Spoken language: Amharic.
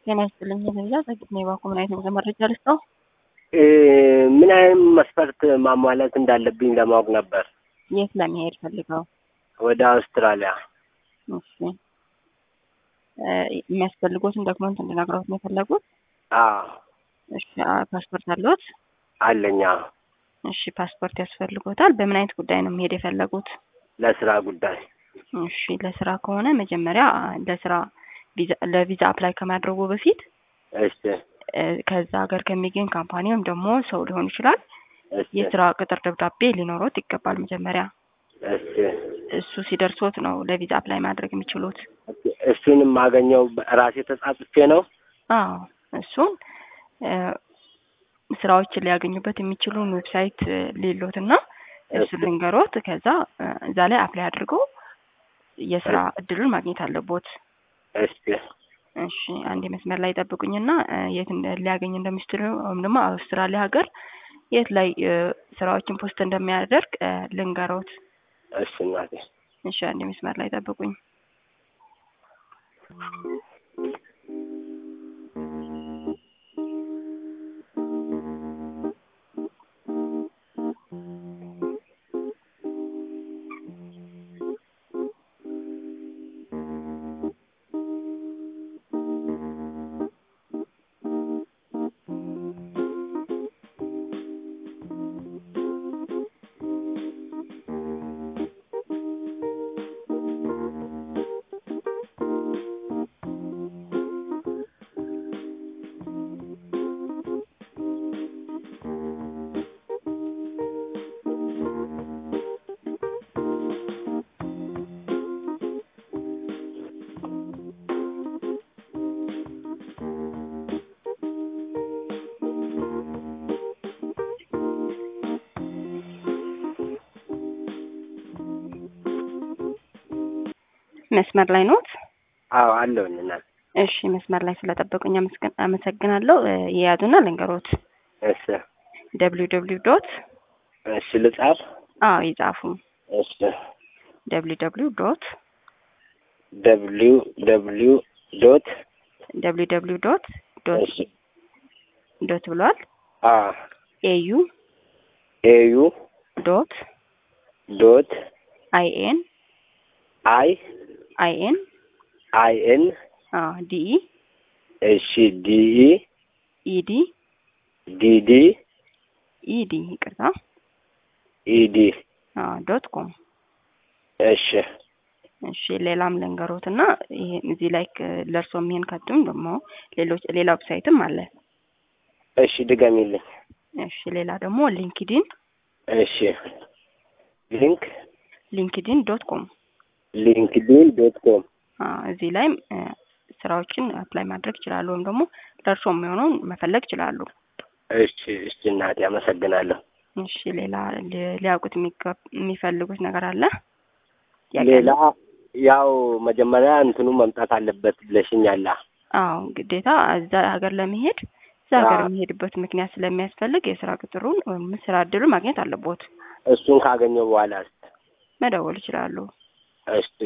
ጤና ይስጥልኝ። ለዛ ጸግት ነው የባኩ ምን አይነት መረጃ ልስጠው? ምን አይነት መስፈርት ማሟላት እንዳለብኝ ለማወቅ ነበር። የት ለመሄድ ፈልገው? ወደ አውስትራሊያ። እሺ የሚያስፈልጎትን ዶክመንት እንድነግረውት ነው የፈለጉት? አዎ እሺ ፓስፖርት አለዎት? አለኛ። እሺ ፓስፖርት ያስፈልጎታል። በምን አይነት ጉዳይ ነው መሄድ የፈለጉት? ለስራ ጉዳይ። እሺ ለስራ ከሆነ መጀመሪያ ለስራ ለቪዛ አፕላይ ከማድረጉ በፊት እሺ ከዛ ሀገር ከሚገኝ ካምፓኒ ወይም ደግሞ ሰው ሊሆን ይችላል እሺ የስራ ቅጥር ደብዳቤ ሊኖሮት ይገባል። መጀመሪያ እሺ እሱ ሲደርሶት ነው ለቪዛ አፕላይ ማድረግ የሚችሉት። እሱን የማገኘው ራሴ ተጻጽፌ ነው። አዎ እሱን ስራዎችን ሊያገኙበት የሚችሉን ዌብሳይት ሌሎት እና እሱ ልንገሮት። ከዛ እዛ ላይ አፕላይ አድርገው የስራ እድሉን ማግኘት አለቦት። እሺ እሺ አንድ መስመር ላይ ጠብቁኝና የት ሊያገኝ እንደሚችሉ ወይም ደግሞ አውስትራሊያ ሀገር የት ላይ ስራዎችን ፖስት እንደሚያደርግ ልንገሮት። እሺ እናቴ። እሺ አንድ መስመር ላይ ጠብቁኝ። መስመር ላይ ኖት? አዎ አለሁኝ እናቴ። እሺ መስመር ላይ ስለጠበቁኝ አመስገን- አመሰግናለሁ። የያዙና ልንገሮት። እሺ ደብሊው ደብሊው ዶት እሺ ልጻፍ። አዎ ይጻፉ። እሺ ደብሊው ደብሊው ዶት ደብሊው ደብሊው ዶት ደብሊው ደብሊው ዶት ዶት እሺ ዶት ብሏል። አ ኤዩ ኤዩ ዶት ዶት አይ ኤን አይ አይ ኤን አይ ኤን አዎ ዲኢ እሺ ዲኢ ኢዲ ዲዲ ኢዲ ይቅርታ ኢዲ አዎ ዶት ኮም እሺ እሺ ሌላም ልንገሮት እና ይሄ እዚህ ላይ ለእርሶ የሚሆን ካቱም ደግሞ ሌሎች ሌላ ዌብሳይትም አለ። እሺ ድገሚልኝ። እሺ ሌላ ደግሞ ሊንክዲን እሺ ሊንክ ሊንክዲን ዶት ኮም ሊንክዲን ዶት ኮም እዚህ ላይም ስራዎችን አፕላይ ማድረግ ይችላሉ፣ ወይም ደግሞ ለእርሶ የሚሆነውን መፈለግ ይችላሉ። እሺ እሺ እናቴ አመሰግናለሁ። እሺ ሌላ ሊ- ሊያውቁት የሚገብ- የሚፈልጉት ነገር አለ? ጥያቄ ሌላ አለ? ያው መጀመሪያ እንትኑ መምጣት አለበት ብለሽኛላ። አዎ ግዴታ እዛ ሀገር ለመሄድ እዛ ሀገር አዎ። የሚሄድበት ምክንያት ስለሚያስፈልግ የስራ ቅጥሩን ወይም ስራ እድሉን ማግኘት አለቦት። እሱን ካገኘው በኋላ መደወል ይችላሉ። እሺ